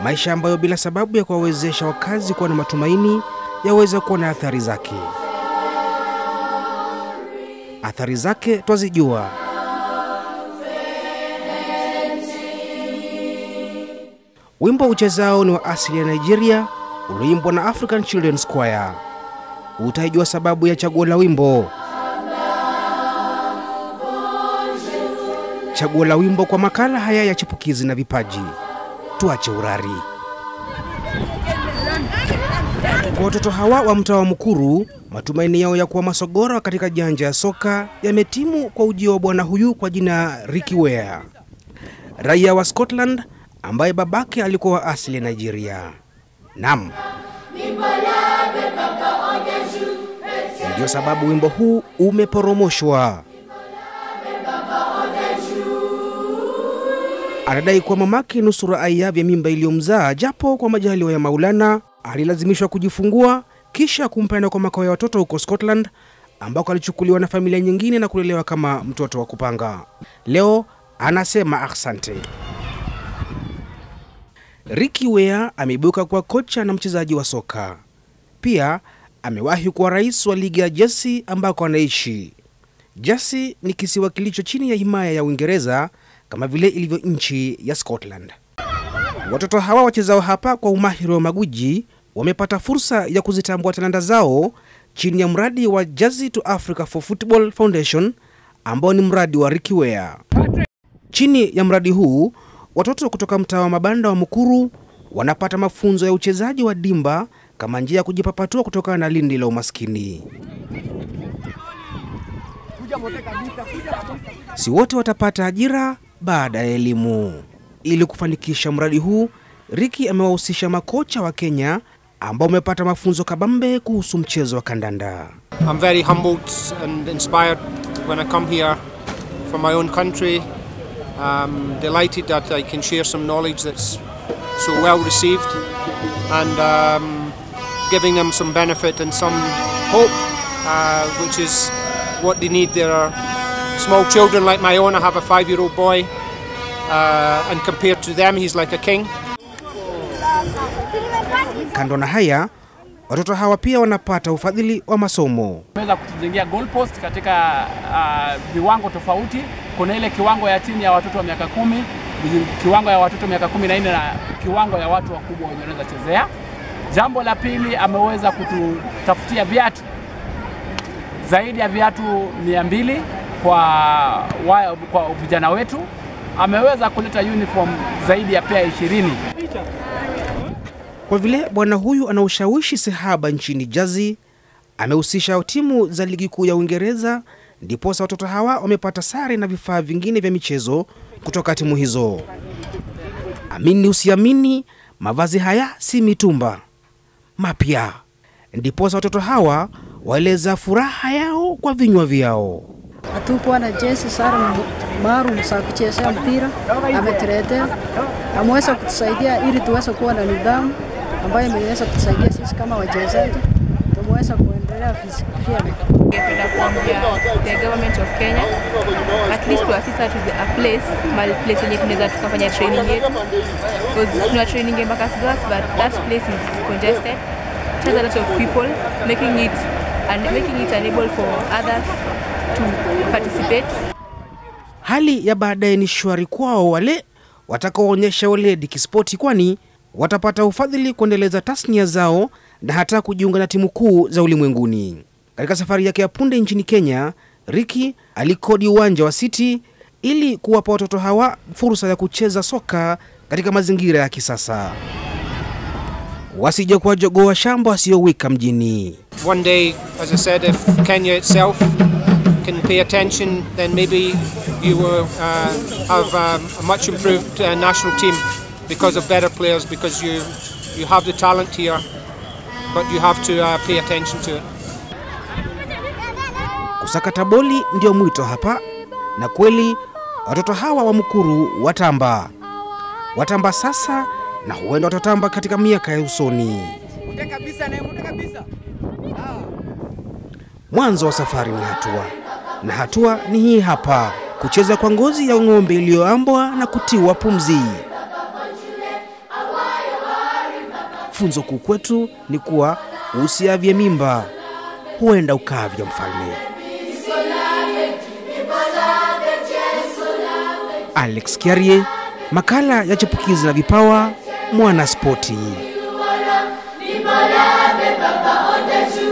maisha ambayo bila sababu ya kuwawezesha wakazi kuwa na matumaini yaweza kuwa na athari zake. Athari zake twazijua. Wimbo uchezao ni wa asili ya Nigeria, ulioimbwa na African Children's Choir. Utaijua sababu ya chaguo la wimbo. Chaguo la wimbo kwa makala haya ya chipukizi na vipaji. Tuache urari. Kwa watoto hawa wa mtaa wa Mukuru, matumaini yao ya kuwa masogora katika janja ya soka yametimu kwa ujio wa bwana huyu kwa jina Ricky Ware, raia wa Scotland ambaye babake alikuwa wa asili ya Nigeria. Naam, ndiyo sababu wimbo huu umeporomoshwa. Anadai kuwa mamake nusura aya vya mimba iliyomzaa, japo kwa majaliwa ya Maulana alilazimishwa kujifungua kisha kumpenda kwa makao ya watoto huko Scotland, ambako alichukuliwa na familia nyingine na kulelewa kama mtoto wa kupanga. Leo anasema asante. Ricky Ware ameibuka kuwa kocha na mchezaji wa soka. Pia amewahi kuwa rais wa ligi ya Jersey ambako anaishi. Jersey ni kisiwa kilicho chini ya himaya ya Uingereza kama vile ilivyo nchi ya Scotland. Watoto hawa wachezao hapa kwa umahiri wa maguji wamepata fursa ya kuzitambua talanta zao chini ya mradi wa Jersey to Africa for Football Foundation ambao ni mradi wa Ricky Ware. Chini ya mradi huu watoto kutoka mtaa wa mabanda wa Mukuru wanapata mafunzo ya uchezaji wa dimba kama njia ya kujipapatua kutokana na lindi la umaskini. Si wote watapata ajira baada ya elimu. Ili kufanikisha mradi huu, Ricky amewahusisha makocha wa Kenya ambao wamepata mafunzo kabambe kuhusu mchezo wa kandanda. I'm very humbled and inspired when I come here from my own country. I'm delighted that I can share some knowledge that's so well received and um, giving them some benefit and some hope, uh, which is what they need. There are small children like my own. I have a five year old boy, uh, and compared to them, he's like a king. Kando na haya, watoto hawa pia wanapata ufadhili wa masomo. Tumeweza kutujengea goalpost katika uh, viwango tofauti. Kuna ile kiwango ya chini ya watoto wa miaka kumi, kiwango ya watoto miaka kumi na nne na kiwango ya watu wakubwa wenye wanaweza chezea. Jambo la pili, ameweza kututafutia viatu zaidi ya viatu mia mbili kwa, wa, kwa vijana wetu. Ameweza kuleta uniform zaidi ya pea ishirini. Kwa vile bwana huyu ana ushawishi sehaba nchini Jersey, amehusisha timu za ligi kuu ya Uingereza, ndiposa watoto hawa wamepata sare na vifaa vingine vya michezo kutoka timu hizo. Amini usiamini, mavazi haya si mitumba mapya, ndiposa watoto hawa waeleza furaha yao kwa vinywa vyao. hatukuwa na jezi sare maalum za kuchezea mpira, ametuletea ameweza kutusaidia ili tuweze kuwa na nidhamu ambayo imeweza kutusaidia sisi kama wachezaji tumeweza kuendelea vyema. Ningependa kuambia the government of Kenya at least to assist us with a place mahali place yenye tunaweza tukafanya training yetu because tuna training mpaka Gas but that place is congested it has a lot of people making it and making it unable for others to participate Hali ya baadaye ni shwari kwao wale watakaoonyesha weledi kispoti, kwani watapata ufadhili kuendeleza tasnia zao na hata kujiunga na timu kuu za ulimwenguni. Katika safari yake ya punde nchini Kenya, Ricky alikodi uwanja wa City ili kuwapa watoto hawa fursa ya kucheza soka katika mazingira ya kisasa, wasije kuwa jogoo wa shamba wasiowika mjini. One day, as I said, if Kenya itself can pay attention, then maybe you will uh, have um, a much improved uh, national team because of better players, because you, you have the talent here, but you have to uh, pay attention to it. Kusakata boli ndio mwito hapa, na kweli watoto hawa wa Mukuru watamba, watamba sasa na huenda watatamba katika miaka ya usoni. Mwanzo wa safari ni hatua, na hatua ni hii hapa, kucheza kwa ngozi ya ng'ombe iliyoambwa na kutiwa pumzi. Funzo kuu kwetu ni kuwa usiavye mimba, huenda ukavya mfalme. Alex Kiarie, makala ya chipukizi na vipawa, Mwana Spoti. Ni balabe baba ote